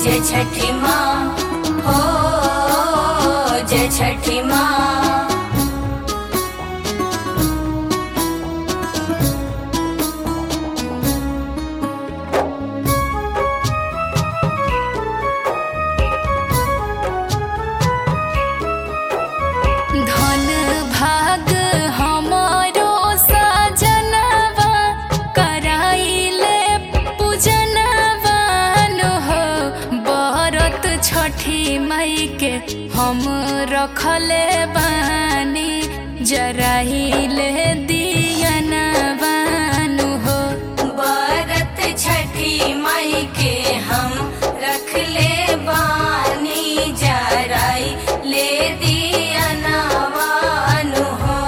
जय छठी माँ हो जय छठी माँ धन भाग हमारो सजनवा कराइले पूजनवा नो हो बरत छठी मई के हम रखले बानी जराइले दियनवा नु हो बरत छठी माई के हम रख ले बानी जराई ले दिया नवानु हो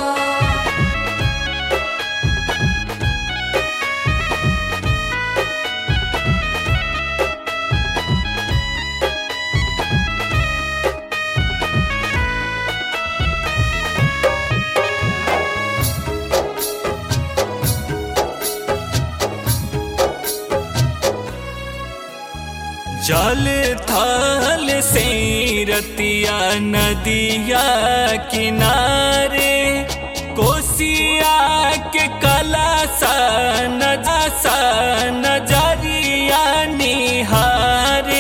जल थल से रतिया नदिया किनारे कोसिया के कला सा नजा नजरिया निहारे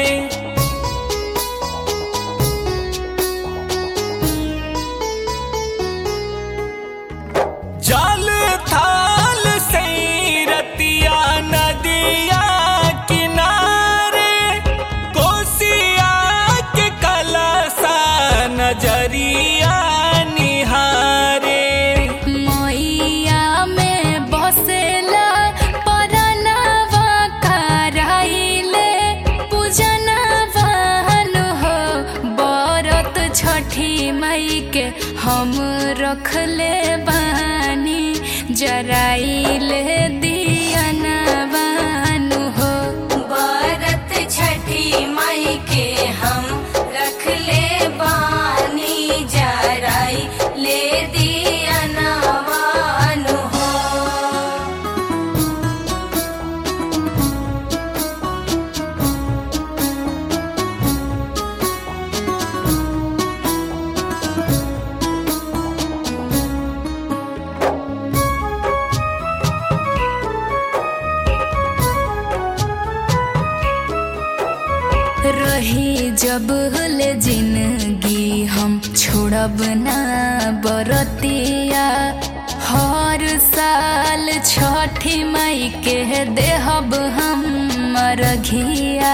जल थाल से रतिया नदिया किनारे कोसिया के कलसा नजरिया निहारे मैया में बसेला परनवा कराइले पूजनवा नु हो बरत छठी मई के हम रखले बानी जराइले दियनवा नु हो बरत छठी माई के हम रख ले बानी जराई ले दिया नवानु हो रही जब ले जिंदगी हम छोड़ब ना बरतिया हर साल छठी मई के देहब हम मरघिया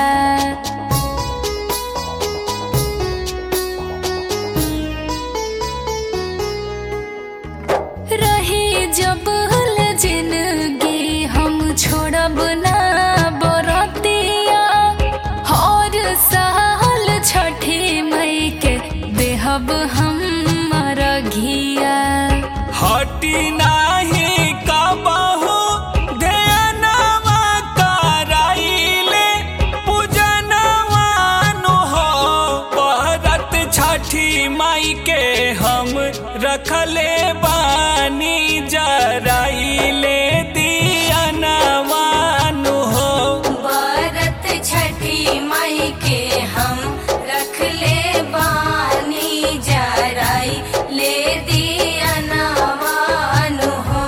रही जब ले जिंदगी हम छोड़ब ना बरतिया हर साल छठी मई के देहब हम मरघिया हटी नाही कबहू ध्यानवा कराइले पूजनवा नु हो बरत छठी माई के हम रखले बानी जराइले दियनवा नु हो बरत छठी माई के हम रख ले बानी जराई ले दिया नवानु हो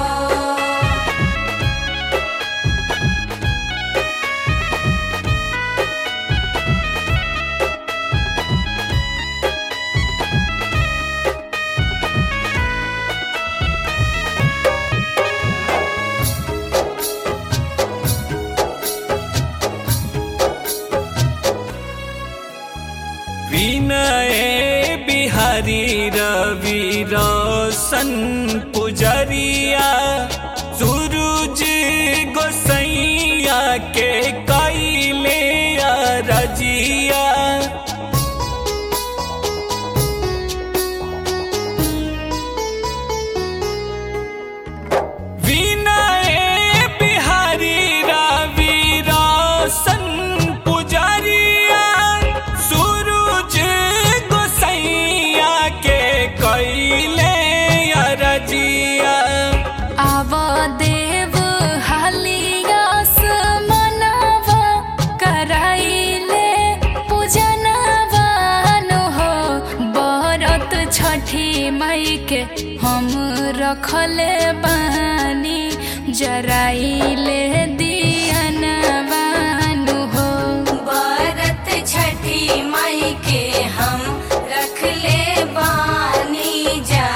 विनय बिहारी रवि रोशन पुजरिया सूरज गोसैया के कैले रजिया विनय बिहारी रवि रोशन पुजरिया सूरज गोसैया के कैले रजिया आव देव हालियास मनवा छठी मई के हम रखले बानी जराइले दियनवानु हो बरत छठी माई के हम रख ले बानी जा